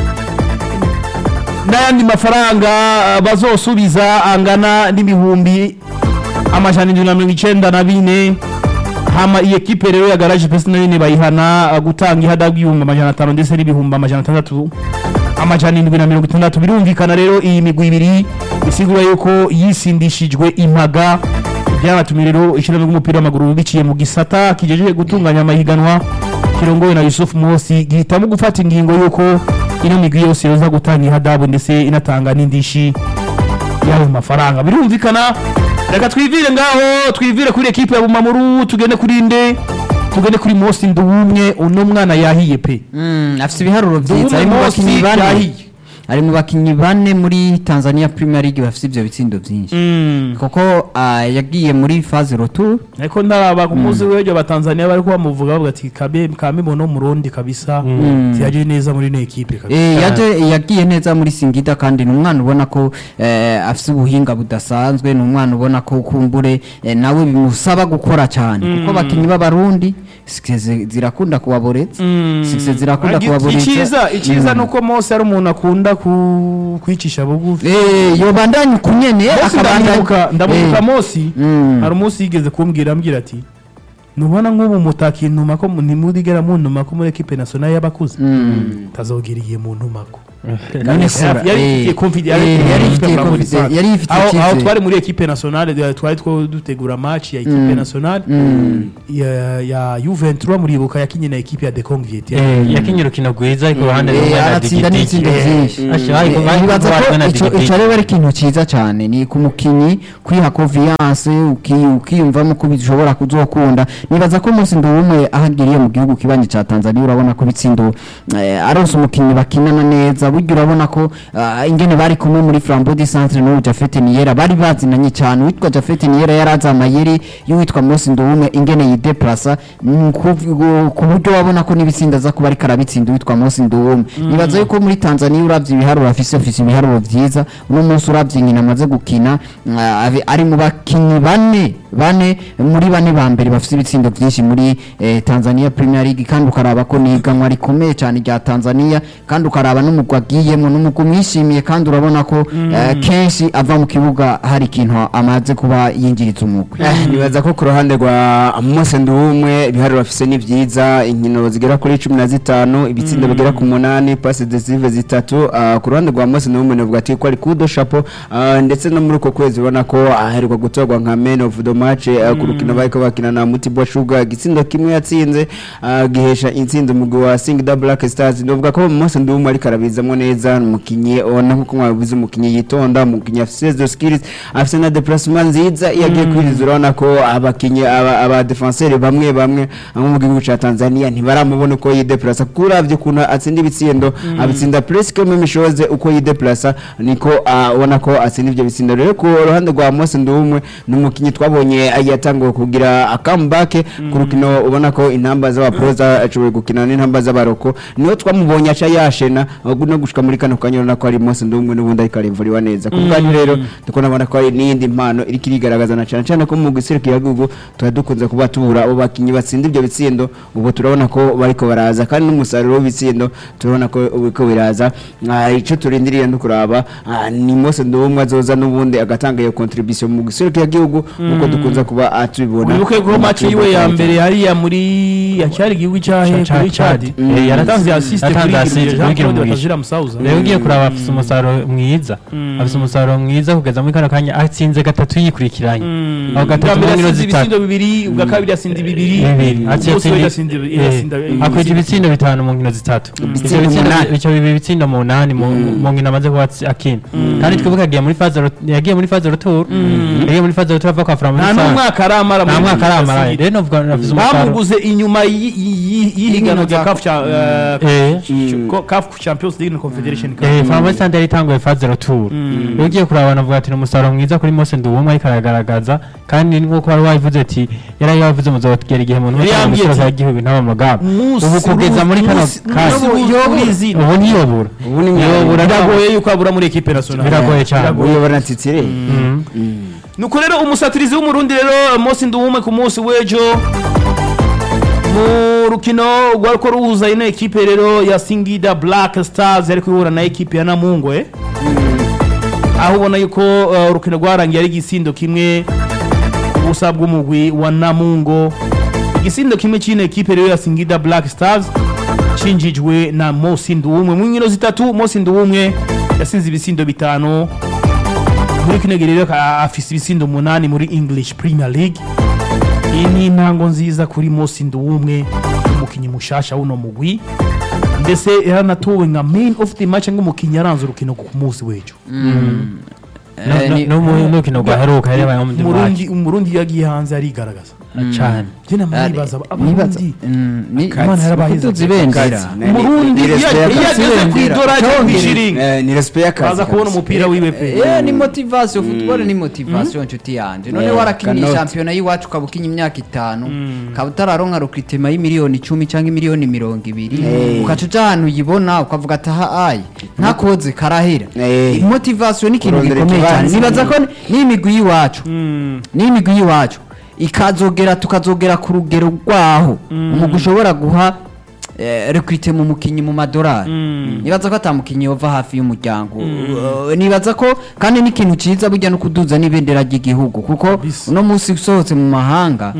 A: n'ayandi mafaranga ah, bazosubiza angana n'ibihumbi amajana indwi na mirongo icenda na bine hama iyi ekipe rero ya garage pesi nayo nyene bayihana ah, gutanga ihadabu bw'ibihumbi amajana atanu ndetse n'ibihumbi amajana atandatu amajana indwi na mirongo itandatu birumvikana rero iyi migwi ibiri bisigura yuko yisindishijwe impaga byabatumye rero ishyirahamwe ry'umupira w'amaguru biciye mu gisata kigejeje gutunganya amahiganwa kirongowe na Yusuf Mosi gihitamo gufata ingingo yuko ino migwi yose yoza gutanga ihadabu ndetse inatanga n'indishi y'ayo mafaranga birumvikana reka twivire ngaho twivire kuri ekipe ya Bumamuru tugende kuri nde tugende kuri Mosi Nduwumwe uno mwana yahiye pe
C: Mm, afite ibiharuro byiza
A: Nduwumwe
C: harimo
A: Mosi
C: abakinnyi bane
A: yahiye
C: ari mu bakinnyi bane muri Tanzania Premier League bafite ivyo bitsindo byinshi
A: Mm.
C: kuko ah, yagiye muri phase retour
A: ariko ntaraba ku munsi w'ejo abatanzania bari bamuvuga bavuga ati kabe kamimono murundi kabisa tiyaje neza muri ino ekipe kabisa
C: Eh, yaje yagiye neza muri Singida kandi ni umwana ubona ko eh, afite ubuhinga budasanzwe ni umwana ubona ko kumbure eh, nawe bimusaba gukora cyane kuko abakinnyi b'abarundi sikeze zirakunda kubaboretsa sikeze zirakunda
A: Agi-
C: kubaboretsa
A: icyiza icyiza nuko Mose ari umuntu akunda ku- kwicisha bugufi
C: eh yobandanya kunyene
A: Mose ndamubuka ndamubuka
C: Eh,
A: Mose
C: Mm.
A: hari umunsi yigeze kumbwira ambwira ati nubona nk'ubu mutakintuma ko ntimurigera muntuma ko muri ekipe nationale y'abakuze tazogira igihe muntumako
C: none se
A: yari
C: eh,
A: ifitiye confidence
C: eh, yari ifitiye
A: muri
C: confidence
A: Sante.
C: yari ifitiye
A: aho aho
C: icyizere.
A: twari muri ekipe nationale eh, twari two dutegura match ya ekipe nationale ya ya Juventus muribuka yakinye na ekipe ya Deconviet
D: Eh, yakinye urukino rwiza ariko uruhande rumwe
C: Eh,
D: na
C: aratsinda
D: digidigi
C: n'itsindo byinshi
D: Asha, ariko
C: Eh,
D: bari
C: nibaza
D: kubatwa
C: ko
D: na
C: ico
D: digidigi.
C: ico rero ari ikintu cyiza cyane ni ku mukinyi kwiha confiance uki- ukiyumvamo ko bishobora kuzokunda nibaza ko umunsi ndumwe ahagiriye mu gihugu kibanyi ca Tanzania urabona ko bitsindo eh, aronse umukinyi bakinana neza burya urabona ko ah, ingene bari kumwe muri Flambeau du Centre n'ubu Jafet Niera bari bazinanye cyane witwa Jafet Niera yaraza amayeri y'uwitwa Mose Ndumwe ingene yideplasa mm, ku- ku buryo wabona ko n'ibitsinda aza kuba ariko arabitsinda uwitwa Mose Ndumwe nibaza yuko muri Tanzania uravye ibiharuro afise afise ibiharuro vyiza uno munsi uravye nyina amaze gukina ah, abe- ari mu bakinyi bane bane muri bane ba mbere bafise ibitsindo vyinshi muri eh, Tanzania Premier League kandi ukaraba ko niganwa rikomeye cyane rya Tanzania kandi ukaraba n'umugwa agiyemo n'umugwa umwishimiye kandi urabona ko eh, kenshi ava mu kibuga hari ikintu amaze kuba yinjiriza umugwi
E: Eh, nibaza ko ku ruhande rwa Mose Nduwumwe ibiharuro bafise ni vyiza inkino zigera kuri cumi na zitanu ibitsindo bigera ku munani passe decisive zitatu ah, ku ruhande rwa Mose Nduwumwe navuga ati ko ari kudo chapeau ah, ndetse no muri uko kwezi ubona ko aheruka gutorwa nka man of the match ah, ku rukino bariko bakina na Mutibwa Sugar igitsindo kimwe yatsinze ah, gihesha intsinzi umugwi wa Singida Black Stars ndavuga ko Mose Nduwumwe ariko arabizamwo neza ni umukinyi ubona nkuko mwabivuze umukinyi yitonda umukinyi afise zo skills afise na déplacement nziza iyo agiye kwiriza urabona ko abakinyi aba aba defenseur bamwe bamwe abo mu gihugu ca Tanzania ntibaramubona uko yideplasa kuko uravye ukuntu atsinda ibitsindo abitsinda presque même chose uko yideplasa niko ah, ubona ko atsinda ivyo bitsindo rero ku ruhande rwa Mose Ndumwe ni umukinyi twabonye yatanguye kugira a comeback ku rukino ubona ko intamba z'abaproza ashoboye gukina n'intamba z'abaroko niho twamubonye aca yashena ahubwo no gushika muri kano kanya urabona ko ari Mose Ndumwe n'ubundi ariko arivuriwa neza ku bwanyu rero ndiko nabona ko hari n'iyindi mpano iriko irigaragaza na cyane cyane ko mu giserukira gihugu tuba dukunze kuba tubura abo bakinyi batsinda ibyo bitsindo ubu turabona ko bariko baraza kandi n'umusaruro w'ibitsindo turabona ko uriko biraza Ah, ico turindiriye no kuraba ah, ni Mose Ndumwe azoza n'ubundi agatanga iyo contribution mu giserukira gihugu uko dukunze kuba atubibona
A: wibuke ko match yiwe ya mbere hariya muri yacyari igihugu cyahe
D: Ca-
A: kuri
D: ca-
A: Chad
D: Chad. Eh,
A: yatanze assist
D: yatanze
A: kuri
D: assist
A: Girumugisha
D: kuri
A: Jean Claude
D: Girumugisha.
A: Batazira Musauza
D: rero ugiye kuraba afise umusaruro mwiza afise umusaruro mwiza kugeza muri kano kanya atsinze gatatu yikurikiranye aho
A: ubwa
D: gatatu
A: mbere
D: mu nkino
A: yasinze
D: zitatu
A: ibitsindo bibiri ubwa kabiri yasinze bibiri
D: bibiri
A: umunsi we yasinze yasinda
D: akwije ibitsindo bitanu mu nkino zitatu Ivyo
E: Ibitsindo
D: bitsindo-
E: umunani.
D: ivyo bibi bitsindo munani mu mu nkino amaze kuba atsi- akina kandi twibuke yagiye muri faze rot- yagiye muri faze retour yagiye muri faze retour ava kwa Flambeau
A: nta
D: du Centre.
A: n'umwaka aramara
D: nta
A: muri
D: mwaka aramara
A: Singida.
D: rero novuga afise umusaruro
A: bamuguze inyuma y'i- y'i- y'ihiganwa rya CAF cha-
D: Eh.
A: eh, co- CAF Champions League and Confederation Cup.
D: Eh, Flambeau du Centre yari itanguye faze retour rero ugiye kuraba navuga ati ni umusaruro mwiza kuri Mose Nduwumwe ariko aragaragaza kandi nk'uko wari wabivuze ati yari yavuze muzogera igihe umuntu
A: Yari
D: wese
A: yambwiye
D: amusura
A: ati,
D: igihugu ntaba mugamba
A: Umunsi
D: ubu kugeza muri kano
A: umunsi-
D: kanya
A: umunsi yobura izina.
D: ubu ntiyobura
E: ubu ni
D: yobura
A: biragoye yuko abura muri equipe nationale
D: Biragoye cyane.
E: uyobora ntitsire
A: nuko rero umusatirizi w'umurundi rero Mose Nduwume ku munsi w'ejo mu rukino rwariko ruhuza ino ekipe rero ya Singida Black Stars yari kuhura na ekipe ya Namungwe aho ubona yuko uh, urukino rwarangiye ari igisindo kimwe ubusa bw'umugwi wa Namungo igisindo kimwe cy'ino ekipe rero ya Singida Black Stars cinjijwe na Mose Nduwumwe mu nkino zitatu Mose Nduwumwe yasinze ibisindo bitanu muri kino gihe rero ka- afise ibisindo umunani muri English Premier League iyi ni intango nziza kuri Mose Nduwumwe umukinnyi mushasha w'uno mugwi ndetse yaranatowe nka main of the match nk'umukinnyi yaranze urukino ku munsi w'ejo
C: Eh, ni-
D: n'umukino rwaheruka yari yabaye muri
A: umurundi umurundi iyo agiye hanze arigaragaza
D: cyane
A: njye namwe nibaza
C: nibaza
A: abarundi
C: mm, ni
A: Imana yarabahize
C: kuduza ibendera
A: umurundi iyo iyo ageze ku idora cyangwa ku ishiringi
E: ni respect y'akazi
A: baza kubona umupira wiwe pe
C: Eh, ni motivation football ni motivation nshuti yanje none
E: Eh,
C: warakinye
E: cannot.
C: shampiyona y'iwacu ukaba ukinye imyaka itanu ukaba utararonka recruitment y'imiliyoni icumi cyangwa imiliyoni mirongo ibiri
E: Eh.
C: ugaca uja ahantu uyibona ukavuga ati aha ayi ntakoze karahera
E: Eh.
C: motivation ni ikintu
E: Kurondera
C: gikomeye cyane
E: ikibanza.
C: nibaza ko n'imigwi y'iwacu n'imigwi y'iwacu ikazogera tukazogera ku rugero rwaho umugwi ushobora guha eh, recruite mu mukinyi mu madolari nibaza ko atamukinyi yova hafi y'umuryango Uh, nibaza ko kandi n'ikintu ciza burya no kuduza n'ibendera ry'igihugu kuko
A: Kabisa.
C: uno munsi usohotse mu mahanga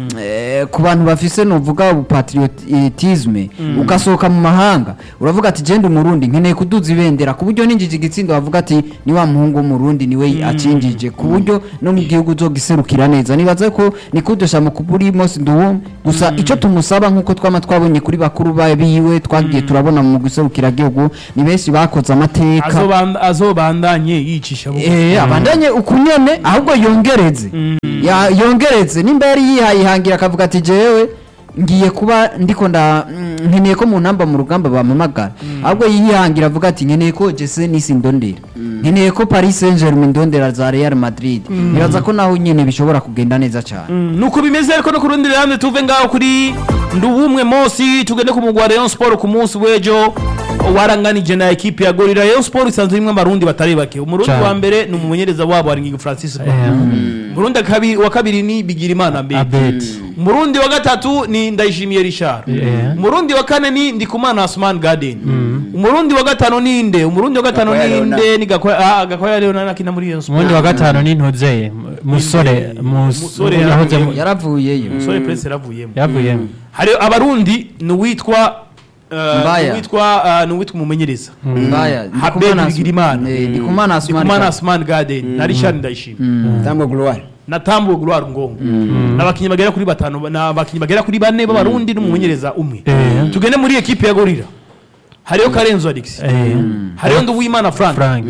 C: eh, ku bantu bafise novuga ubupatriotisme ugasohoka mu mahanga uravuga ati genda umurundi nkeneye kuduza ibendera ku buryo ninjije igitsindo bavuga ati ni wa muhungu w'umurundi niwe acinjije ku buryo no mu gihugu uzogiserukira neza nibaza ko ni kudusha mu kuburi mose nduwumwe gusa ico tumusaba nk'uko twama twabonye kuri bakuru ba biwe twagiye turabona mu guserukira gihugu ni benshi bakoze amateka
A: Azoban- azobandanye yicisha bugufi.
C: Eh, abandanye ukunyene ahubwo yongereze Ya- yongereze nimba yari yihayihangira akavuga ati jewe ngiye kuba ndiko nda mm, nkeneye ko mu ntamba mu rugamba bampamagara ahubwo yihangira avuga ati nkeneye ko jese nisi ndondera nkeneye ko paris saint germain ndondera za real madrid nibaza ko naho nyene bishobora kugenda neza cyane
A: Mm, nuko bimeze ariko no ku rundi ruhande tuve ngaho kuri ndubumwe mosi tugende ku mugwa Rayon Sport ku munsi w'ejo waranganije na ekipe ya Gorilla Rayon Sport isanzwe imwe abarundi batari bake umurundi
D: Cyane.
A: wa mbere ni umumenyereza wabo Haringingi Francis umurundi wa kabiri- wa kabiri ni Bigirimana Abedi
D: abeti
A: umurundi wa gatatu ni Ndayishimiye Richard
D: Yeah.
A: umurundi wa kane ni Ndikumana Asman Garden umurundi wa gatanu ni nde umurundi wa gatanu
E: Gakwaya
A: ni
E: Leonard.
A: nde ni Gakwaya ah Gakwaya Leonard akina muri Rayon Sport
D: umundi wa gatanu ni ntuzeye musore
A: Musore
D: yahoze
A: yaravuye.
C: yaravuyeyo
A: umusore Prince yaravuyemo
D: yavuyemo
A: hari abarundi ni uwitwa eh,
C: Mbaya.
A: ni uwitwa eh, ni uwitwa umumenyereza
C: mbaya
A: Habedi Bigirimana
C: Eh, ndikumana Asmani
A: Ndikumana
C: Ka-
A: Asman Garden na Richard Ndayishimiye
E: tambo gloire
A: na Tambo Gloire Ngongo n'abakinnyi bagera kuri batanu n'abakinnyi bagera kuri bane b'abarundi n'umumenyereza umwe
D: Eh.
A: tugende muri ekipe ya Gorilla hariyo Karenzo Alex
D: Eh,
A: hariyo Nduwimana Frank
D: frank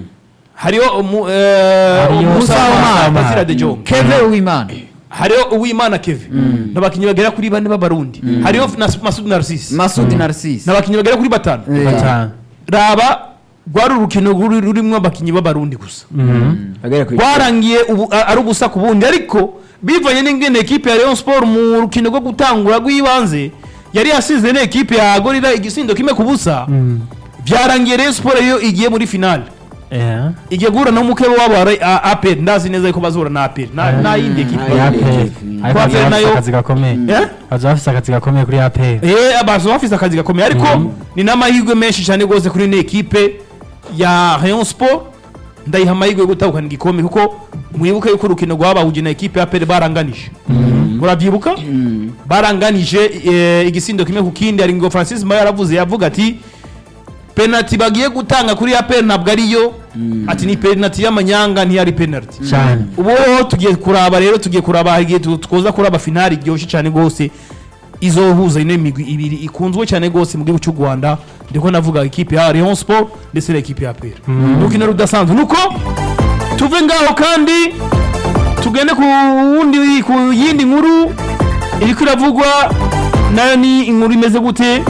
A: hariyo umu- eh,
D: Hariyo
A: Musa
D: Musa
A: Omar
D: Omar.
A: Basira de Jong
C: keve uwimana
A: hariyo Uwimana Kevin n'abakinnyi bagera kuri bane b'abarundi hariyo Nas- Masud Narcisse
C: masudi narcisse
A: n'abakinnyi bagera kuri batanu
C: Eh,
D: batanu
A: raba rwari urukino ruri- rurimo abakinnyi b'abarundi gusa
E: bagera ku
A: rwarangiye ubu a- ari ubusa ku bundi ariko bivanye n'ingene ekipe ya Rayon Sport mu rukino rwo gutangura rw'ibanze yari yasize n'ekipe ya Gorilla igisindo kimwe ku busa byarangiye Rayon Sport yo igiye muri finale
D: Eh,
A: igiye guhura n'umukebe wabo wa Ray- a- APR ndazi neza yuko bazahura na APR na na yindi ekipe
E: Ah,
D: APR. ariko
A: Kwa
D: bazaba
A: mbere
D: bafise
A: nayo-
D: akazi gakomeye
A: Eh?
D: bazaba bafise akazi gakomeye kuri aperi
A: Eh abazo bafise akazi gakomeye ariko ni n'amahirwe menshi cyane rwose kuri ino ekipe ya Rayon Sport ndayiha amahirwe yo gutahukana igikombe kuko mwibuke yuko urukino rwabahuje na ekipe ya APR baranganije murabyibuka baranganije eh, igisindo kimwe ku kindi ari ngo Francis Mayo yaravuze yavuga ati penalty bagiye gutanga kuri APR ntabwo ariyo ati ni penalty y'amanyanga ntiyari penalty
D: cyane
A: ubu tugiye kuraba rero tugiye kuraba igihe tu- twoza kuraba finali iryoshye cyane rwose izohuza ino migwi ibiri ikunzwe cyane rwose mu gihugu cy'u Rwanda ndiko navuga ikipe ya Rayon Sport ndetse n'ikipe ya APR urukino rudasanzwe nuko tuve ngaho kandi tugende ku wundi ku yindi nkuru iriko iravugwa nayo ni inkuru imeze gute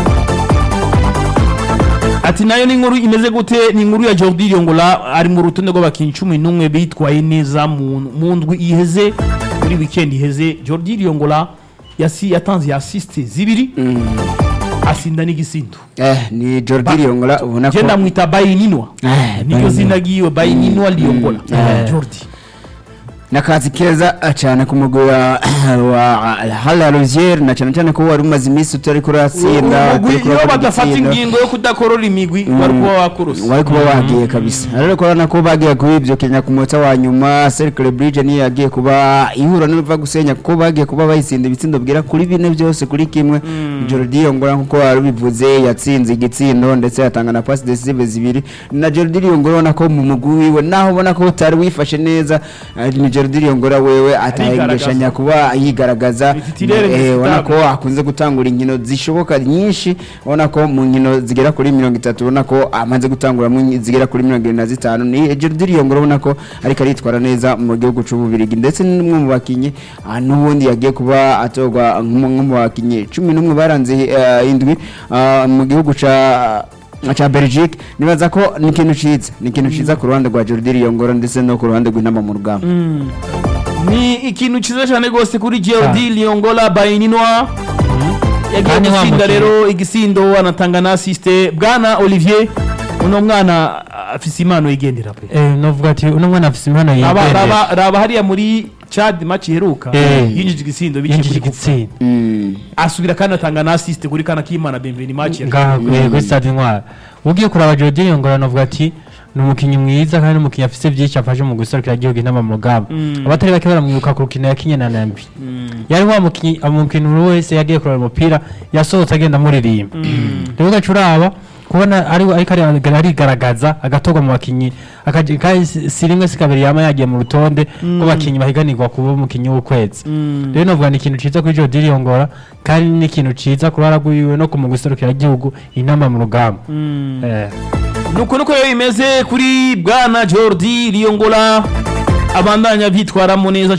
A: ati nayo ni inkuru imeze gute ni inkuru ya Jordi Yongola ari mu rutonde rw'abakinnyi cumi n'umwe bitwaye neza mu mu ndwi iheze muri weekend iheze Jordi Yongola yasi yatanze assist zibiri asinda n'igisindo
E: eh ni Jordi Liongola ubona ko
A: je ndamwita Bayininwa
E: Eh,
A: niryo
E: Bayininwa.
A: zina ryiwe Bayininwa Liongola
E: Eh.
A: Jordi
E: nakazi keza ah, cyane ku mugwi wa wa Hala Rozier na cyane cyane ko wari umaze iminsi utari kuratsinda
A: Umugwi
E: utari
A: iyo
E: kurabona
A: badafata
E: igitsindo.
A: ingingo yo kudakorora imigwi wari kuba wakuruse
E: wari kuba wagiye kabisa rero kubona ko bagiye kuri ibyo Kenya ku munota wa nyuma Cercle Bridge niyo yagiye kuba ihura n'ibiva gusenya kuko bagiye kuba bayitsinda ibitsindo bwira kuri bine byose kuri kimwe Jordi Yongora nkuko wari ubivuze yatsinze igitsindo ndetse yatanga na pass decisive zibiri na Jordi Yongora ubona ko mu mugwi wiwe naho ubona ko utari wifashe neza eh, ni Jordi Riongora wewe atahengeshanya kuba yigaragaza
A: Ni titulaire
E: Eh, ubona
A: indiscutable.
E: ko akunze gutangura inkino zishoboka nyinshi ubona ko mu nkino zigera kuri mirongo itatu ubona ko amaze gutangura mu nki- zigera kuri mirongo irindwi na zitanu ni Jordi Riongora ubona ko ariko aritwara neza mu gihugu c'ububirigi ndetse n'umwe mu bakinyi ah, n'ubundi yagiye kuba atorwa nk'umwe mu bakinyi cumi n'umwe baranze eh, indwi ah, mu gihugu ca cha Belgique nibaza ko ni ikintu ciza ni ikintu ciza ku ruhande rwa Jordi Riongora ndetse no ku ruhande rw'intama mu rugamba
A: ni ikintu cyiza cyane rwose kuri Jordi Liongola Bayininwa yagiye
D: Kandi wa
A: gutsinda
D: mukinnyi.
A: rero igisindo anatanga na assiste bwana Olivier uno mwana afise impano yigendera pe
D: Eh, novuga ati uno mwana afise impano
A: raba
D: yigendera
A: raba raba hariya muri Chad match iheruka
D: Eh.
A: yinjije igisindo biciye
D: yinjije
A: kuri Kufa.
D: igitsinda
E: Mm.
A: asubira kandi atanga na assiste kuri kana kimana Bienveni match ya
D: ngaha eh, kuri stade intwara ugiye kuraba Jordi Yongora novuga ati ni umukinnyi mwiza kandi umukinnyi afise byinshi afashe mu guserukira igihugu inama mu rugamba
A: Mm.
D: abatari bake baramwibuka ku rukino yakinye na Nambi yari wa mukinnyi umukinnyi buri wese yagiye kureba umupira yasohotse agenda amuririmba rero ugaca uraba kubona ari ariko ari- arigaragaza agatorwa mu bakinnyi akaji- kandi si si rimwe si kabiri yama yagiye mu rutonde rw'abakinnyi bahiganirwa kuba umukinnyi w'ukwezi rero novuga ni ikintu ciza kuri Jordi Yongora kandi ni ikintu ciza ku ruhara rwiwe no ku mu guserukira igihugu inama mu rugamba Eh.
A: nuko nuko rero bimeze kuri bwana Jordi Liongola abandanya vyitwaramo neza